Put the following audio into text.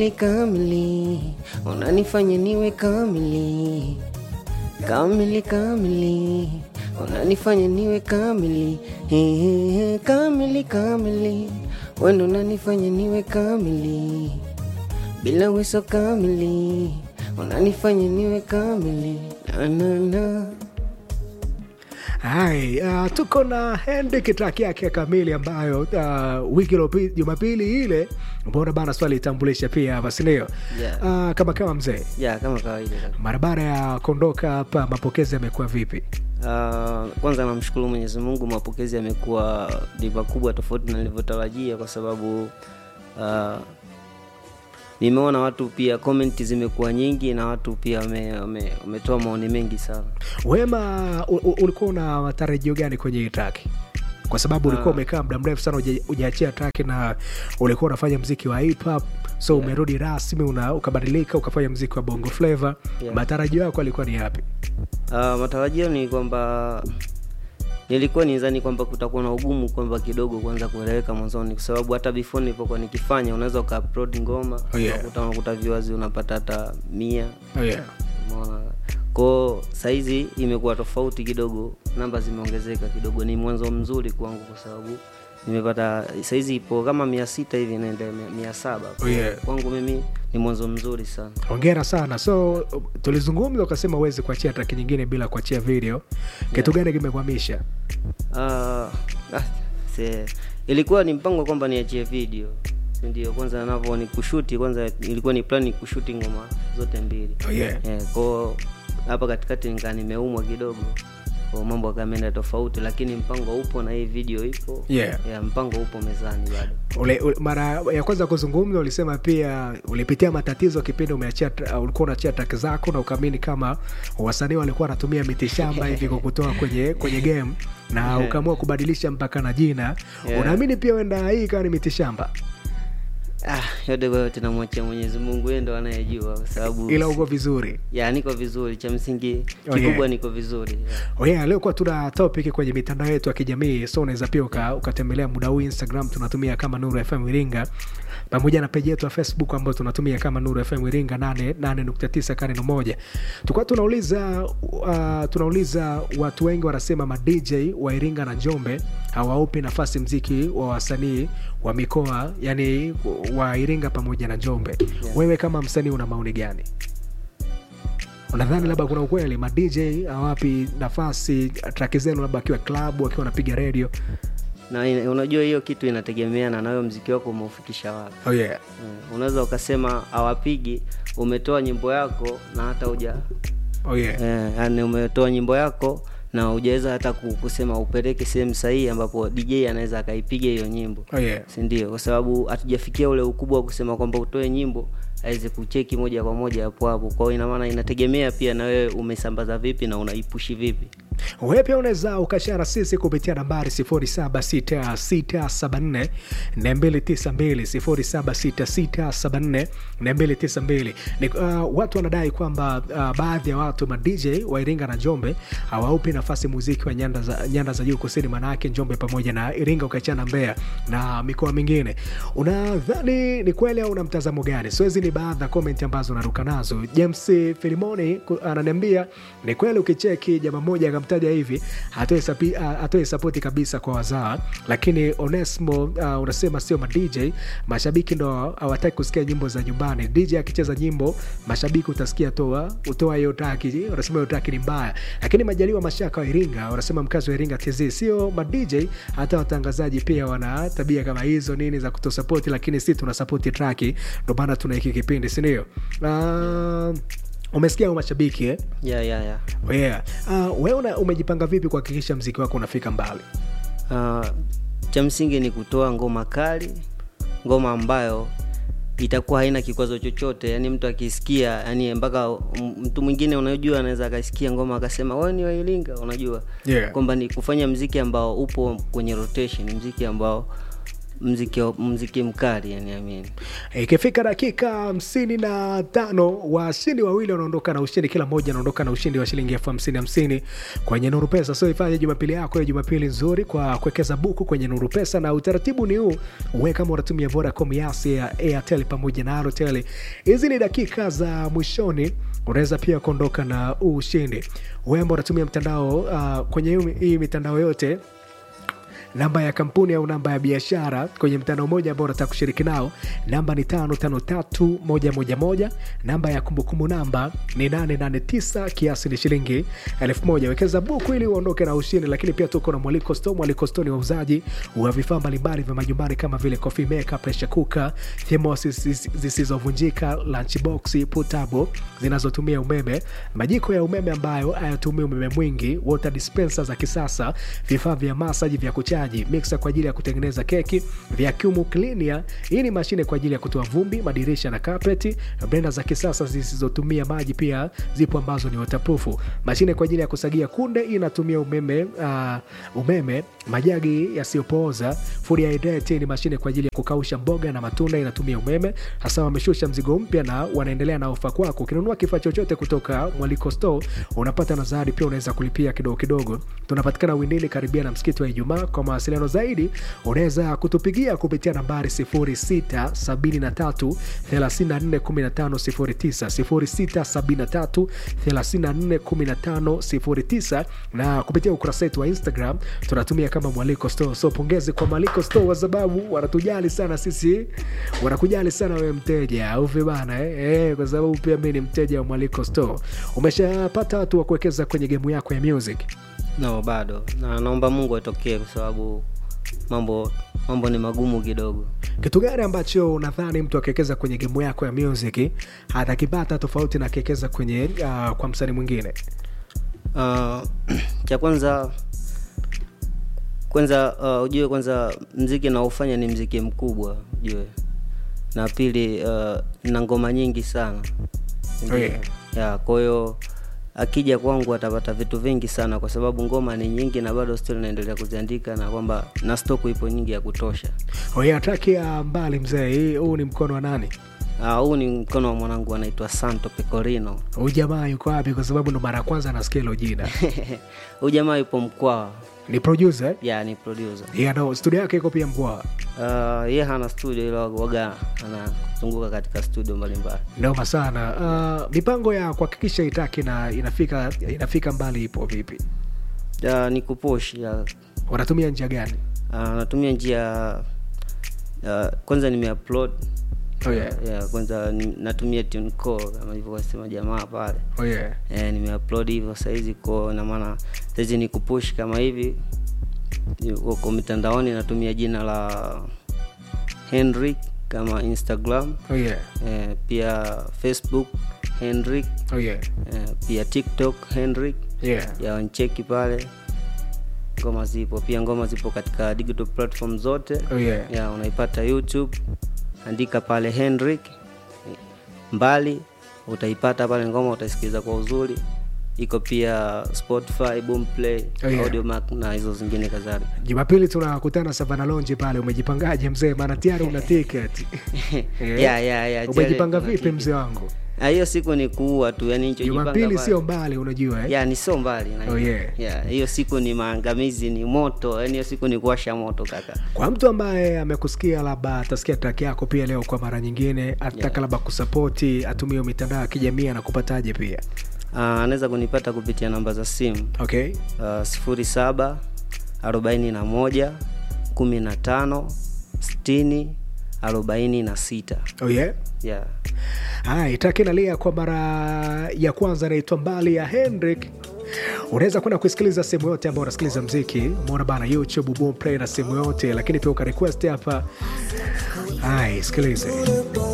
kamili, unanifanya niwe kamili, kamili kamili, unanifanya niwe kamili, Ehe, kamili kamili, wendo unanifanya niwe kamili, bila weso kamili, unanifanya niwe kamili, na na na Hai, uh, tuko na Henrik track yake kamili ambayo uh, wiki iliyopita Jumapili ile mbona bana swali itambulisha pia hapa sindio? Yeah. Uh, kama kama mzee, ya kama kawaida kaka. mara baada ya kuondoka hapa, mapokezi yamekuwa vipi? Uh, kwanza namshukuru Mwenyezi Mungu, mapokezi yamekuwa ni makubwa tofauti na nilivyotarajia, kwa sababu uh, nimeona watu pia comment zimekuwa nyingi na watu pia wame- wame- wametoa maoni mengi sana. Wema, u- u- ulikuwa una matarajio gani kwenye hii track? Kwa sababu ulikuwa umekaa muda mrefu sana huja- hujaachia track na ulikuwa unafanya mziki wa hip hop, so umerudi rasmi una, ukabadilika ukafanya mziki wa bongo flava. Yeah. Matarajio yako alikuwa ni yapi? Uh, matarajio ni kwamba nilikuwa nizani kwamba kutakuwa na ugumu kwamba kidogo kwanza kueleweka mwanzoni, kwa sababu hata before nilipokuwa nikifanya, unaweza ukaupload ngoma Oh, yeah. unakuta unakuta viewers unapata hata mia Oh, yeah. Umeona? Kwao saizi imekuwa tofauti kidogo, namba zimeongezeka kidogo. Ni mwanzo mzuri kwangu kwa sababu nimepata saizi ipo kama mia sita hivi inaenda mia- mia saba Oh, yeah. kwangu mimi ni mwanzo mzuri sana. hongera sana so tulizungumza ukasema uwezi kuachia traki nyingine bila kuachia video kitu gani kimekwamisha Ah, ah, se, ilikuwa ni mpango kwamba niachie video si ndio kwanza navyo ni kushuti kwanza ilikuwa ni plan kushuti ngoma zote mbili oh, yeah. Eh, kwao hapa katikati nikaa nimeumwa kidogo kwa mambo akameenda tofauti lakini mpango upo na hii video ipo Yeah. yeah, mpango upo mezani bado Ule, ule, mara ya kwanza kuzungumza ulisema pia ulipitia matatizo kipindi umeachia tra- uh, ulikuwa unaachia traki zako na ukaamini kama wasanii walikuwa wanatumia mitishamba hivi kukutoa kwenye kwenye game na Yeah. ukaamua kubadilisha mpaka na jina Yeah. unaamini pia wenda hii ikawa ni mitishamba ah, yote kwa yote namwachia mwenyezi mungu yeye ndo anayejua kwa sababu ila uko vizuri ya niko vizuri cha msingi Oh, kikubwa yeah. niko vizuri yeah. Oh yeah, leo kuwa tuna topic kwenye mitandao yetu ya kijamii so unaweza pia uka- ukatembelea muda huu instagram tunatumia kama nuru fm iringa pamoja na peji yetu ya facebook ambayo tunatumia kama nuru fm iringa 89 kareno moja tukuwa tunauliza uh, tunauliza watu wengi wanasema madj wa iringa na njombe hawaupi nafasi mziki wa wasanii wa mikoa yani wa iringa pamoja na njombe Yeah. wewe kama msanii una maoni gani unadhani labda kuna ukweli ma dj hawapi nafasi traki zenu labda akiwa klabu akiwa anapiga redio na ina- unajua hiyo kitu inategemeana na wewe mziki wako umeufikisha wapi oh yeah. Mm, unaweza ukasema awapigi umetoa nyimbo yako na hata uja Oh yeah. eh, yani umetoa nyimbo yako na hujaweza hata ku- kusema upeleke sehemu sahihi ambapo dj anaweza akaipiga hiyo nyimbo Oh yeah. sindio kwa sababu hatujafikia ule ukubwa wa kusema kwamba utoe nyimbo aweze kucheki moja kwa moja hapo hapo kwao inamaana inategemea pia na wewe umesambaza vipi na unaipushi vipi wewe pia unaweza ukashara sisi kupitia nambari 076674 292 076674 ni uh, watu wanadai kwamba uh, baadhi ya watu ma dj wa iringa na njombe hawaupi nafasi muziki wa nyanda za, nyanda za juu kusini manake njombe pamoja na iringa ukiachana mbeya na mikoa mingine unadhani ni kweli au una mtazamo gani so hizi ni baadhi ya komenti ambazo naruka nazo james filimoni ku- ananiambia ni kweli ukicheki jama moja akamtaja hivi atoe sapi- a- atoe sapoti kabisa kwa wazaa lakini onesmo uh, unasema sio ma dj mashabiki ndo hawataki kusikia nyimbo za nyumbani dj akicheza nyimbo mashabiki utasikia toa utoa hiyo taki unasema hiyo taki ni mbaya lakini majaliwa mashaka wa iringa wanasema mkazi wa iringa tz sio ma dj hata watangazaji pia wana tabia kama hizo nini za kutosapoti lakini si tunasapoti traki ndo maana tuna hiki kipindi sindio uh, umesikia hao mashabiki eh? ya ya ya yeah. uh, wewe una- umejipanga vipi kuhakikisha mziki wako unafika mbali uh, cha msingi ni kutoa ngoma kali ngoma ambayo itakuwa haina kikwazo chochote yani mtu akisikia yani mpaka m- mtu mwingine unajua anaweza akasikia ngoma akasema wewe ni wailinga unajua Yeah. kwamba ni kufanya mziki ambao upo kwenye rotation mziki ambao mziki wa- mziki mkali yani amini ikifika dakika hamsini na tano washindi wawili wanaondoka na ushindi kila mmoja anaondoka na ushindi wa shilingi elfu hamsini hamsini kwenye nuru pesa so ifanye jumapili yako ya jumapili nzuri kwa kuwekeza buku kwenye nuru pesa na utaratibu ni huu uwe kama unatumia vodacom yasi ya airtel pamoja na airtel hizi ni dakika za mwishoni unaweza pia kuondoka na ushindi wewe ambao unatumia mtandao uh, kwenye hii- hii mitandao yote namba ya kampuni au namba ya biashara kwenye mtandao mmoja ambao unataka kushiriki nao namba ni tano tano tatu moja moja moja namba ya kumbukumbu namba ni 889 kiasi ni shilingi elfu moja wekeza buku ili uondoke na ushindi lakini pia tuko na mwaliko sto mwaliko sto ni wauzaji wa vifaa mbalimbali vya majumbani kama vile coffee maker pressure cooker thermos zis- zisizovunjika lunchbox putabo zinazotumia umeme majiko ya umeme ambayo hayatumii umeme mwingi water dispenser za kisasa vifaa vya masaji vya kuchaji mixer kwa ajili ya kutengeneza keki vacuum cleaner hii ni mashine kwa ajili ya kutoa vumbi madirisha na kapeti blender za kisasa zisizotumia maji pia zipo ambazo ni waterproof mashine kwa ajili ya kusagia kunde hii inatumia umeme uh, umeme majagi yasiyopooza food hydrate ni mashine kwa ajili ya kukausha mboga na matunda inatumia umeme hasa wameshusha mzigo mpya na wanaendelea na ofa kwako ukinunua kifaa chochote kutoka mwaliko store unapata na zawadi pia unaweza kulipia kidogo kidogo tunapatikana windili karibia na msikiti wa ijumaa kwa mawasiliano zaidi unaweza kutupigia kupitia nambari 0673 341509 0673 na kupitia ukurasa wetu wa instagram tunatumia kama mwaliko store so pongezi kwa mwaliko store kwa sababu wanatujali sana sisi wanakujali sana wewe mteja au vibana eh? Eh, kwa sababu pia mi ni mteja wa mwaliko store umeshapata watu wa kuwekeza kwenye gemu yako ya music no bado na naomba mungu atokee kwa sababu mambo mambo ni magumu kidogo kitu gani ambacho unadhani mtu akiwekeza kwenye gemu yako ya music atakipata tofauti na akiwekeza kwenye uh, kwa msanii mwingine uh, cha kwanza kwanza uh, ujue kwanza mziki naofanya ni mziki mkubwa ujue na pili uh, na ngoma nyingi sana Oh, yeah. ya kwa hiyo akija kwangu atapata vitu vingi sana kwa sababu ngoma ni nyingi na bado still naendelea kuziandika na kwamba na stoku ipo nyingi ya kutosha oye ataki ya mbali mzee hii huu ni mkono wa nani Ah, huu ni mkono wa mwanangu anaitwa santo pecorino huu jamaa yuko wapi kwa sababu ndo mara ya kwanza nasikia hilo jina huyu jamaa yupo mkwaa ni producer eh? ya ni producer yeah, no, studio yake iko pia mkoa uh, ye hana studio ila waga anazunguka katika studio mbalimbali noma sana uh, mipango ya kuhakikisha itaki na inafika inafika mbali ipo vipi uh, ni kupush ya wanatumia njia gani uh, natumia njia uh, kwanza nimeupload Oh, yeah. yeah, kwanza ni, natumia tunecore kama hivyo wasema jamaa pale oh, yeah. eh, nimeupload hivyo saizi ko na maana saizi ni kupush kama hivi Ni- uko mitandaoni natumia jina la henrik kama instagram Oh, yeah. eh, pia facebook henrik Oh, yeah. eh, pia tiktok henrik Yeah. ya wancheki pale ngoma zipo pia ngoma zipo katika digital platform zote Oh, yeah. ya unaipata youtube andika pale henrik mbali utaipata pale ngoma utaisikiliza kwa uzuri iko pia spotify boomplay Oh, yeah. audiomack na hizo zingine kadhalika jumapili tunakutana savana lonji pale umejipangaje mzee maana tiari una ticket yeah, yeah, yeah, umejipanga tele- vipi mzee wangu Ah, hiyo siku ni kuua tu yani nilichojipanga jumapili pale- sio mbali unajua eh? ya ni sio mbali na Oh, hiyo. yeah. Yeah, hiyo siku ni maangamizi ni moto yani hiyo siku ni kuwasha moto kaka kwa mtu ambaye amekusikia labda atasikia track yako pia leo kwa mara nyingine atataka Yeah. labda kusapoti atumie mitandao ya kijamii anakupataje pia Ah, anaweza kunipata kupitia namba za simu okay uh, sifuri saba arobaini na moja kumi na tano sitini arobaini na sita oh, yeah? yeah. Hai, taki nalia kwa mara ya kwanza naitwa mbali ya Hendrik. Unaweza kwenda kusikiliza sehemu yote ambayo unasikiliza mziki, umeona bana, YouTube, Boomplay na sehemu yote, lakini pia ukarequest hapa. Hai, sikilize.